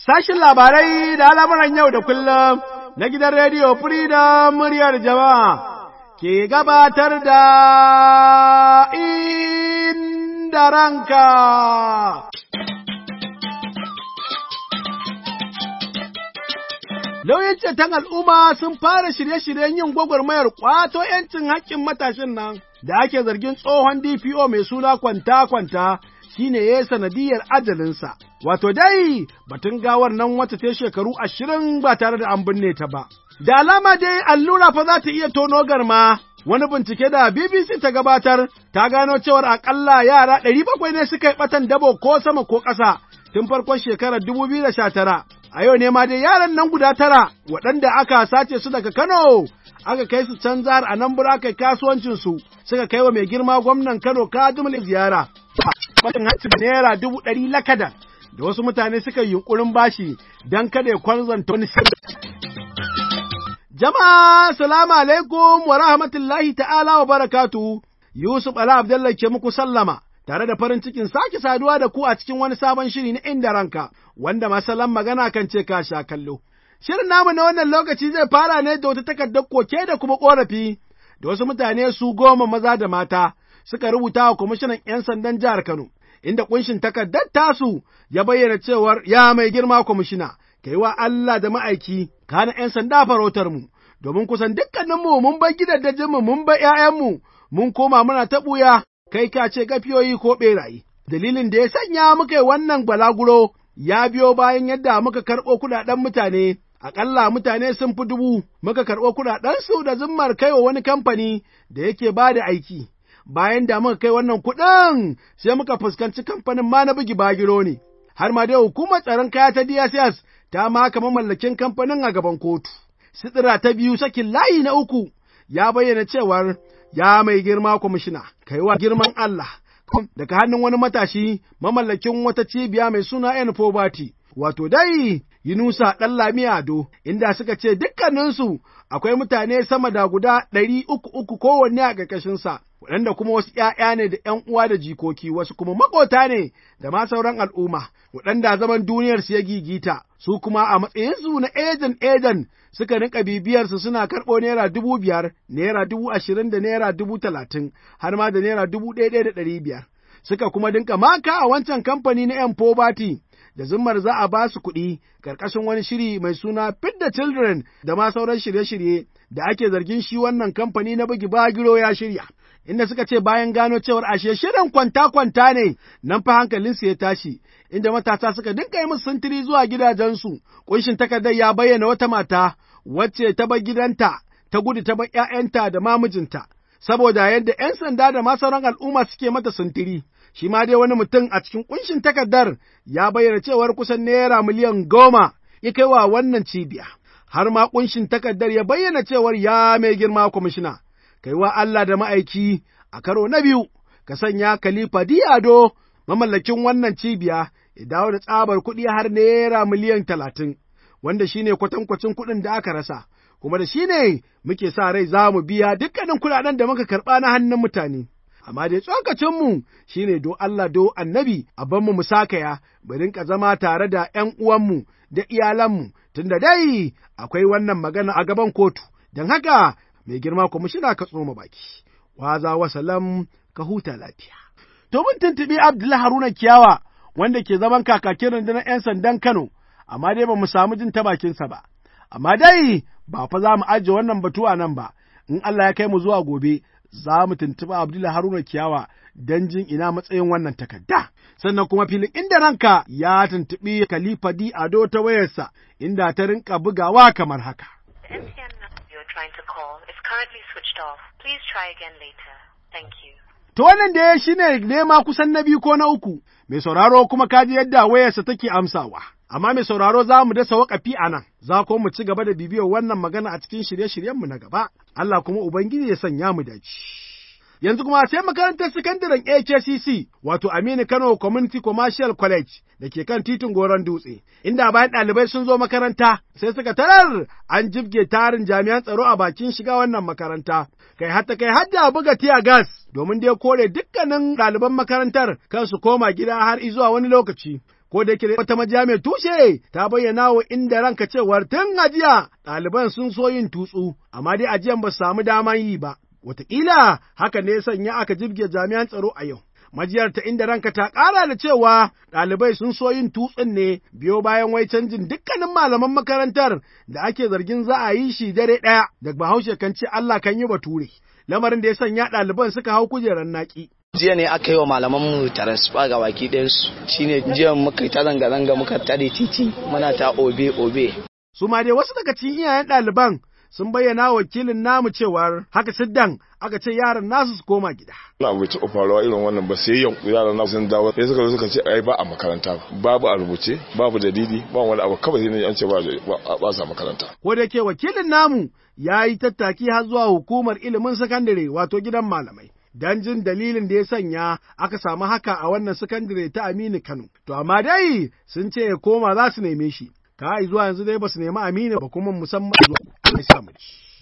Sashin labarai da al'amuran yau da kullum na gidan rediyo Freedom muryar jama'a ke gabatar da inda ranka. Lauyan ceton al'umma sun fara shirye-shiryen yin gwagwarmayar ƙwato ‘yancin haƙƙin matashin nan da ake zargin tsohon DPO mai suna kwanta-kwanta shi ne ya yi sanadiyar ajalinsa. Wato dai batun gawar nan wata ta shekaru ashirin ba tare da an binne ta ba. Da alama dai allura fa za ta iya tono garma. Wani bincike da BBC ta gabatar ta gano cewar akalla yara ɗari bakwai ne suka yi ɓatan dabo ko sama ko ƙasa tun farkon shekarar dubu biyu da sha tara. A yau ne ma dai yaran nan guda tara waɗanda aka sace su daga Kano aka kai su can jihar Anambra kai kasuwancin su suka kai wa mai girma gwamnan Kano Kadimul ziyara. Fatin hanci naira dubu ɗari lakadan da wasu mutane suka yi yunkurin bashi don kada ya kwanzanta wani sirri. Jama'a, salamu alaikum wa rahmatullahi ta'ala wa barakatu, Yusuf Ala Abdallah ke muku sallama, tare da farin cikin sake saduwa da ku a cikin wani sabon shiri na inda ranka, wanda masalan magana kan ce ka sha kallo. Shirin namu na wannan lokaci zai fara ne da wata takardar koke da kuma ƙorafi, da wasu mutane su goma maza da mata suka rubuta wa kwamishinan ‘yan sandan jihar Kano, inda ƙunshin takardar tasu ya bayyana cewar ya mai girma kwamishina. kai wa Allah da ma'aiki, kana ’yan sanda farautar mu, domin kusan dukkaninmu mun bar gidajenmu mun bar ’ya'yanmu, mun koma muna ta ɓuya, kai ka ce gafiyoyi ko ɓeraye. Dalilin da ya sanya muka yi wannan balaguro ya biyo bayan yadda muka karɓo kuɗaɗen mutane, aƙalla mutane sun fi dubu, muka karɓo kuɗaɗensu da zimmar kai wa wani kamfani da yake ba da aiki. Bayan da muka kai wannan kuɗin, sai muka fuskanci kamfanin ma na bugi bagiro ne. Har ma dai hukumar tsaron kaya ta DSS ta maka mamallakin kamfanin a gaban kotu. Sidira ta biyu sakin layi na uku ya bayyana cewar ya mai girma kwamishina, kaiwa girman Allah, daga hannun wani matashi mamallakin wata cibiya mai suna ‘yan Fobati, wato dai Yunusa ɗan Lami Ado, inda suka ce dukkaninsu akwai mutane sama da guda ɗari uku uku kowanne a ƙarƙashinsa, waɗanda kuma wasu ’ya'ya ne da ’yan uwa da jikoki, wasu kuma maƙota ne da ma sauran al'umma, waɗanda zaman duniyarsu ya gigita, su kuma a matsayinsu na ejan ejan suka rinka bibiyarsu suna karɓo naira dubu biyar, naira dubu ashirin da naira dubu talatin, har ma da naira dubu ɗaya ɗaya da ɗari biyar. Suka kuma dinka maka a wancan kamfani na ‘yan Pobati, da zimmar za a ba su kuɗi ƙarƙashin wani shiri mai suna Fit the Children da ma sauran shirye-shirye da ake zargin shi wannan kamfani na bugi bagiro ya shirya. Inda suka ce bayan gano cewar ashe shirin kwanta-kwanta ne, nan fa hankalinsu ya tashi, inda matasa suka dinka yi musu sintiri zuwa gidajensu, ƙunshin takardar ya bayyana wata mata wacce ta bar gidanta, ta gudu ta bar ‘ya'yanta da mamijinta, saboda yadda ‘yan sanda da ma sauran al'umma suke mata sintiri. shi ma dai wani mutum a cikin kunshin takardar ya bayyana cewar kusan naira miliyan goma ya kai wa wannan cibiya. Har ma kunshin takardar ya bayyana cewar ya mai girma kwamishina, kai wa Allah da ma'aiki a karo na biyu, ka sanya Khalifa Diado mamallakin wannan cibiya ya dawo da tsabar kuɗi har naira miliyan talatin, wanda shi ne kwatankwacin kuɗin da aka rasa. Kuma da shi ne muke sa rai za mu biya dukkanin kuɗaɗen da muka karɓa na hannun mutane. amma dai tsokacinmu shi ne do Allah do annabi a banmu mu sakaya, mu rinka zama tare da ’yan uwanmu da iyalanmu, tunda dai akwai wannan magana a gaban kotu, don haka mai girma kwamishina ka tsoma baki, waza wasalam ka huta lafiya. To mun tuntuɓi Abdullahi Haruna Kiyawa wanda ke zaman kakakin rundunar ’yan sandan Kano, amma dai ba mu samu jin ta bakinsa ba. Amma dai ba fa za mu ajiye wannan batu a nan ba, in Allah ya kai mu zuwa gobe za mu tuntuɓi Abdullahi Haruna Kiyawa don jin ina matsayin wannan takarda. Sannan kuma filin inda ranka ya tuntuɓi Khalifa Di Ado ta wayarsa inda ta rinka bugawa kamar haka. To wannan da ya shi ne nema kusan na biyu ko na uku, mai sauraro kuma kaji yadda wayarsa take amsawa. Amma mai sauraro za mu dasa waƙafi a nan, za ko mu ci gaba da bibiyar wannan magana a cikin shirye-shiryenmu na gaba, Allah kuma Ubangiji ya sanya mu dace. Yanzu kuma sai makarantar sakandaren HSCC wato Aminu Kano Community Commercial College da ke kan titin Goron Dutse, inda bayan ɗalibai sun zo makaranta sai suka tarar an jibge tarin jami'an tsaro a bakin shiga wannan makaranta. Kai hatta kai hadda buga tiya gas domin dai kore dukkanin ɗaliban makarantar kan su koma gida har izuwa wani lokaci. ko da yake wata majiya mai tushe ta bayyana wa inda ranka cewar tun ajiya ɗaliban sun so yin tutsu, amma dai ajiyan ba su samu daman yi ba. Wataƙila haka ne sanya aka jibge jami'an tsaro a yau. Majiyar ta inda ranka ta ƙara da cewa ɗalibai sun so yin tutsun ne biyo bayan wai canjin dukkanin malaman makarantar da ake zargin za a yi shi dare ɗaya da bahaushe kan ce Allah kan yi bature. Lamarin da ya sanya ɗaliban suka hau kujerar naƙi. jiya ne aka yi wa malaman mu transfer ga baki ɗayansu shine jiya muka ta zanga-zanga muka tare titi muna ta obe obe Su ma dai wasu daga cikin iyayen ɗaliban sun bayyana wakilin namu cewar haka siddan aka ce yaran nasu su koma gida. Na bai taɓa faruwa irin wannan ba sai yau yaran nasu sun dawo sai suka zo suka ce ai ba a makaranta babu a rubuce babu dalili ba wani abu kawai sai an ce ba ba sa makaranta. Ko da ke wakilin namu ya yi tattaki har zuwa hukumar ilimin sakandare wato gidan malamai. don jin dalilin da ya sanya aka samu haka a wannan sakandare ta Aminu Kano. To amma dai sun ce ya koma za su neme shi. Ka zuwa yanzu dai ba su nemi Aminu ba kuma musamman zuwa ya samu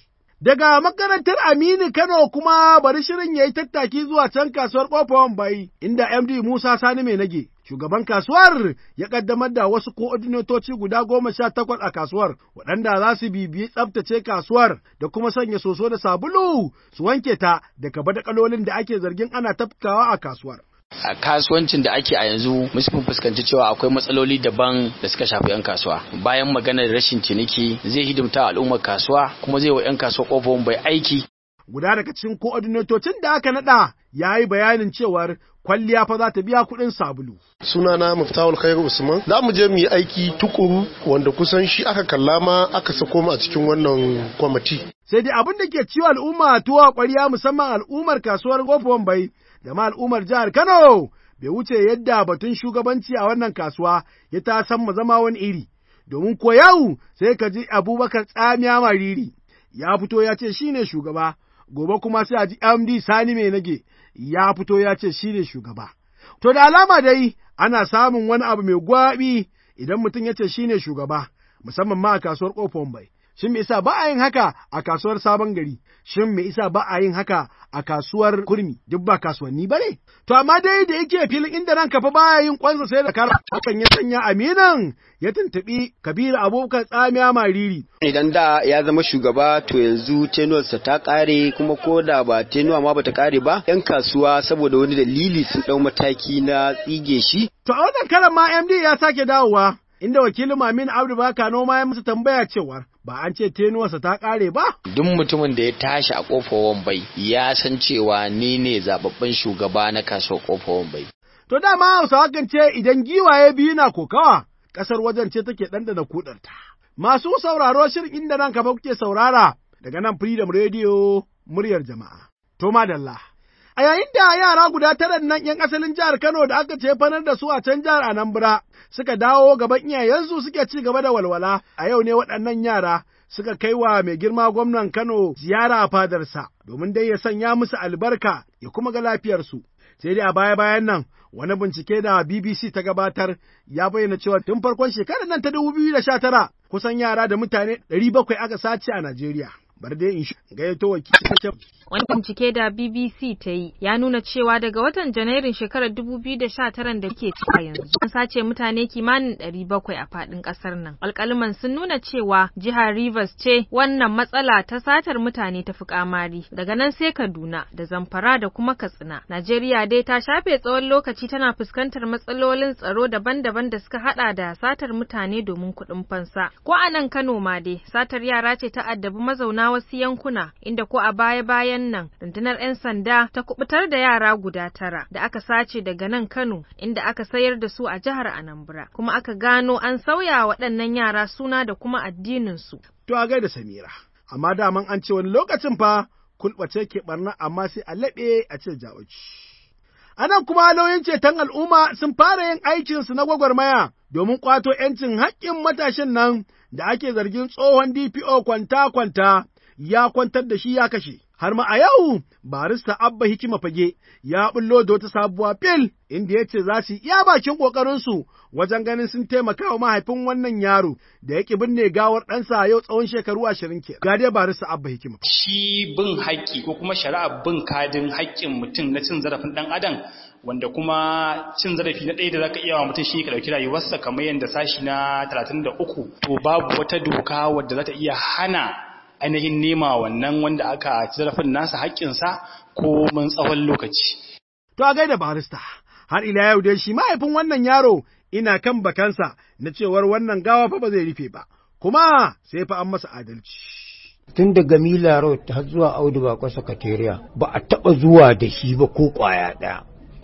Daga makarantar Aminu Kano kuma bari shirin ya yi tattaki zuwa can kasuwar Ƙofar Bai, inda MD Musa Sani mai nage. Shugaban kasuwar ya ƙaddamar da wasu ko'odinatoci guda goma sha takwas a kasuwar, waɗanda za su bibiyi tsabtace kasuwar da kuma sanya soso da sabulu su wanke ta daga badakalolin da ake zargin ana tafkawa a kasuwar. a kasuwancin da ake a yanzu mun fuskanci cewa akwai matsaloli daban da suka shafi 'yan kasuwa bayan maganar rashin ciniki zai hidimta al'ummar kasuwa kuma zai wa 'yan kasuwa kofofin bai aiki guda daga cikin ko'odinatocin da aka naɗa ya yi bayanin cewar kwalliya fa za ta biya kuɗin sabulu. Sunana Muftawul Khairu Usman. Za mu je mu yi aiki tukuru wanda kusan shi aka kalla ma aka sako mu a cikin wannan kwamiti. Sai dai abin da ke ciwo al'umma tuwa ƙwarya musamman al'ummar kasuwar Gofon Bai da ma al'ummar jihar Kano bai wuce yadda batun shugabanci a wannan kasuwa ya ta san mu zama wani iri. Domin ko yau sai ka ji Abubakar tsamiya mariri ya fito ya ce shi ne shugaba. gobe kuma sai a ji MD Sani mai nage ya fito ya ce shi ne shugaba. To da alama dai ana samun wani abu mai gwaɓi idan mutum ya ce shi ne shugaba, musamman ma a kasuwar ƙofar bai. Shin me isa ba a yin haka a kasuwar sabon gari? Shin me isa ba a yin haka a kasuwar kurmi? Duk ba kasuwanni ba ne? To amma dai da yake filin inda ranka fa baya yin kwansa sai da kara hakan ya sanya aminan ya tuntuɓi Kabiru Abubakar Tsamiya Mariri. Idan da ya zama shugaba to yanzu tenuwarsa ta ƙare kuma ko da ba tenuwa ma bata ƙare ba 'yan kasuwa saboda wani dalili sun ɗau mataki na tsige shi. To a wannan karan ma MD ya sake dawowa. Inda wakilin Mamin Abdu Baka noma ya masa tambaya cewar ba an ce tenuwarsa ta ƙare ba? duk mutumin da ya tashi a kofar wambai ya san cewa ni ne zababben shugaba na kasuwar kofar wambai To dama Hausawa kan ce idan giwaye biyu na kokawa, ƙasar wajen ce take ɗanɗana kuɗarta. Masu sauraro shirin inda nan kafa kuke saurara daga nan Freedom Radio muryar jama'a. To madalla. A yayin da yara guda tara nan ‘yan asalin jihar Kano da aka ce fanar da su a can jihar Anambra suka dawo gaban iyayensu suke ci gaba da walwala, a yau ne waɗannan yara suka kai wa mai girma gwamnan Kano ziyara a fadarsa domin dai ya sanya musu albarka ya kuma ga lafiyarsu. Sai dai a baya-bayan nan wani bincike da BBC ta gabatar ya bayyana cewa tun farkon shekarar nan ta dubu biyu da sha tara kusan yara da mutane ɗari bakwai aka sace a Najeriya. Bar dai in gayyato wakili Wani bincike da BBC ta yi ya nuna cewa daga watan Janairun shekarar 2019 da ke cika yanzu an sace mutane kimanin 700 a faɗin ƙasar nan. Alƙaliman sun nuna cewa jihar Rivers ce wannan matsala ta satar mutane ta fi kamari. Daga nan sai Kaduna da Zamfara da kuma Katsina. Najeriya dai ta shafe tsawon lokaci tana fuskantar matsalolin tsaro daban-daban da suka hada da satar mutane domin kuɗin fansa. Ko a nan Kano ma dai satar yara ce ta addabi mazauna wasu yankuna inda ko a baya-bayan nan rundunar 'yan sanda ta kubutar da yara guda tara da aka sace daga nan Kano inda aka sayar da su a jihar Anambra kuma aka gano an sauya waɗannan yara suna da kuma addinin su. To a gaida Samira, amma daman an ce wani lokacin fa kulɓace ke barna amma sai a laɓe a ce jawoci. Anan kuma lauyin ceton al'umma sun fara yin aikinsu na gwagwarmaya domin ƙwato ‘yancin haƙƙin matashin nan da ake zargin tsohon DPO kwanta-kwanta ya kwantar da shi ya kashe. Har ma a yau, barista Abba Hikima Fage ya bullo da wata sabuwa fil inda ya ce za su iya bakin ƙoƙarinsu wajen ganin sun taimaka wa mahaifin wannan yaro da ya ƙi binne gawar ɗansa a yau tsawon shekaru ashirin ke. Ga dai barista Abba Hikima. Shi bin haƙƙi ko kuma shari'a bin kadin haƙƙin mutum na cin zarafin ɗan adam wanda kuma cin zarafi na ɗaya da zaka iya wa mutum shi ka ɗauki rayuwarsa kamar yadda sashi na 33 to babu wata doka wadda za ta iya hana ainihin nema wannan wanda aka ci zarafin nasa haƙƙinsa ko mun tsawon lokaci. To a gaida barista, har ila yau dai shi mahaifin wannan yaro ina kan bakansa na cewar wannan gawa fa ba zai rufe ba, kuma sai fa an masa adalci. tun daga Mila Road har zuwa Audu Bako Sakatariya ba a taɓa zuwa da shi ba ko ƙwaya ɗaya.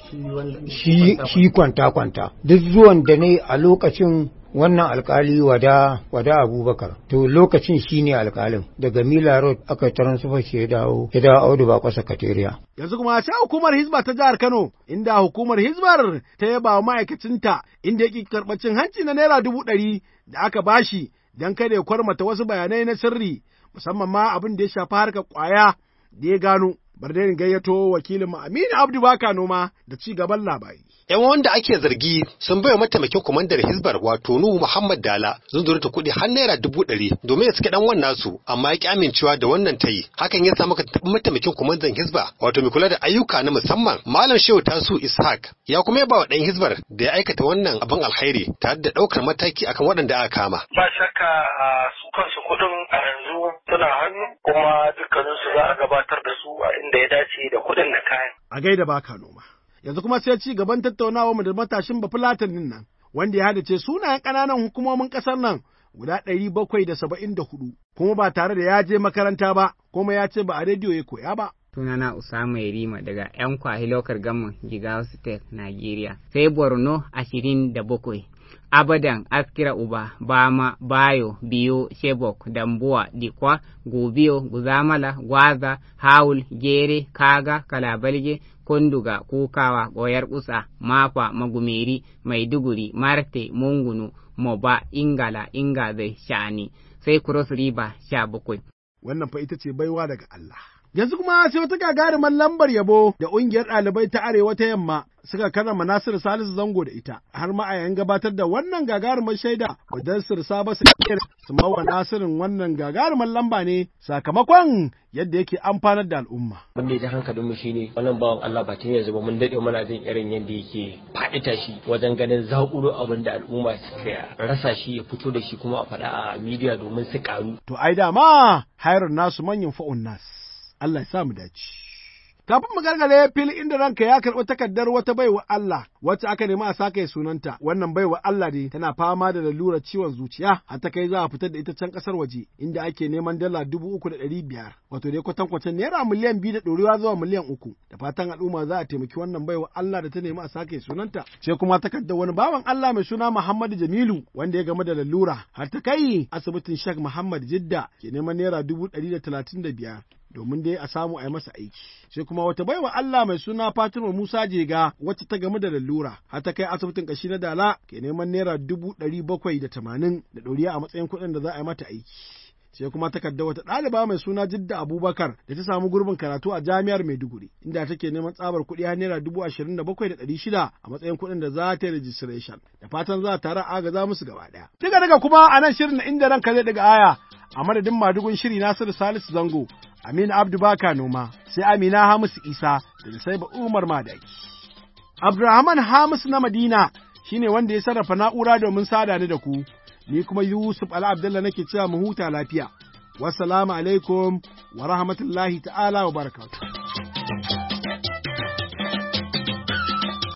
Shi kwanta-kwanta. Duk zuwan da ne a lokacin wannan alkali wada wada abubakar to lokacin shi ne alkalin daga mila road aka transfer shi ya dawo ya dawo audu ba kwasa kateriya yanzu kuma sai hukumar hizba ta jihar kano inda hukumar hizbar ta yaba wa ma'aikacinta inda yake karɓar cin hanci na naira dubu ɗari da aka bashi don kada ya kwarmata wasu bayanai na sirri musamman ma abin da ya shafi harkar ƙwaya da ya gano bar da gayyato wakilin mu Aminu Abdu Baka noma da ci gaban labari. Yan wanda ake zargi sun bai mataimakin kwamandar Hizbar wato Nuhu Muhammad Dala zunzurta kuɗi har naira dubu ɗari domin ya suke ɗan wannan su amma ya ki amincewa da wannan ta yi hakan ya sa maka taɓa mataimakin kwamandan Hizba wato mai kula da ayyuka na musamman Malam Shehu Tasu Ishaq ya kuma ya ba wa ɗan Hizbar da ya aikata wannan abin alkhairi tare da ɗaukar mataki akan waɗanda aka kama. Ba shakka su kansu kuɗin a yanzu suna hannu kuma dukkaninsu za a gabatar da su a inda ya dace da kuɗin da kayan. A gaida baka noma. Yanzu kuma sai ci gaban tattaunawa mu da matashin bafulatanin nan wanda ya hadace sunayen ƙananan hukumomin ƙasar nan guda ɗari bakwai da saba'in da hudu kuma ba tare da ya je makaranta ba kuma ya ce ba a rediyo ya koya ba. sunana Usama Yarima daga ‘yan kwahi lokar gaman Jigawa State, Nigeria. Sai Borno ashirin da bakwai. Abadan, Askira Uba, Bama, Bayo, Biyo, Shebok, Dambuwa, Dikwa, Gobiyo, Guzamala, Gwaza, Haul, Gere, Kaga, Kalabalge, Kunduga, Kukawa, Goyar Kusa, Mafa, Magumeri, Maiduguri, Marte, Mungunu, Moba, Ingala, Ingazai, Shani, sai Cross River sha bakwai. Wannan fa ita ce baiwa daga Allah. Yanzu kuma sai wata gagarumar lambar yabo da ƙungiyar ɗalibai ta Arewa ta Yamma suka karrama Nasiru Salisu Zango da ita, har ma a yayin gabatar da wannan gagarumar shaida wajen sirsa ba su su mawa Nasirin wannan gagarumar lamba ne sakamakon yadda yake amfanar da al'umma. Wanda ya ji hankalinmu shi ne wannan bawan Allah ba tun yanzu ba mun daɗe muna jin irin yadda yake faɗi tashi wajen ganin zaƙuro abin da al'umma suka rasa shi ya fito da shi kuma a faɗa a midiya domin su ƙaru. To ai dama hayar nasu manyan fa'un nas. Allah ya sa mu dace. Kafin mu gargare fili inda ranka ya karɓi takardar wata baiwa Allah wacce aka nemi a sake sunanta wannan baiwa Allah ne tana fama da lalurar ciwon zuciya har ta kai za a fitar da ita can ƙasar waje inda ake neman dala dubu uku da ɗari biyar wato dai kwatankwacin naira miliyan biyu da ɗorewa zuwa miliyan uku da fatan al'umma za a taimaki wannan baiwa Allah da ta nemi a sake sunanta sai kuma takardar wani bawan Allah mai suna Muhammadu Jamilu wanda ya game da lalura har ta kai asibitin Sheikh Muhammad Jidda ke neman naira dubu ɗari da talatin da biyar domin dai a samu a yi masa aiki. Sai kuma wata baiwa Allah mai suna Fatima Musa Jega wacce ta gamu da lalura har ta kai asibitin kashi na Dala ke neman naira dubu ɗari bakwai da tamanin da ɗoriya a matsayin kuɗin da za a yi mata aiki. Sai kuma takarda wata ɗaliba mai suna Jidda Abubakar da ta samu gurbin karatu a jami'ar Maiduguri inda take neman tsabar kuɗi har naira dubu ashirin da bakwai da ɗari shida a matsayin kuɗin da za ta yi registration da fatan za a tara agaza musu gaba ɗaya. Daga daga kuma a nan shirin na inda ranka zai daga aya a madadin madugun shiri Nasiru Salisu Zango Aminu Abdu Baka noma, sai Amina Hamisu Isa da sai ba Umar Madaki. Abdulrahman Hamisu na Madina shine wanda ya sarrafa na'ura domin sada ni da ku, ni kuma Yusuf Ala Abdullah nake cewa mu huta lafiya. Wassalamu alaikum wa rahmatullahi ta'ala wa barakatuh.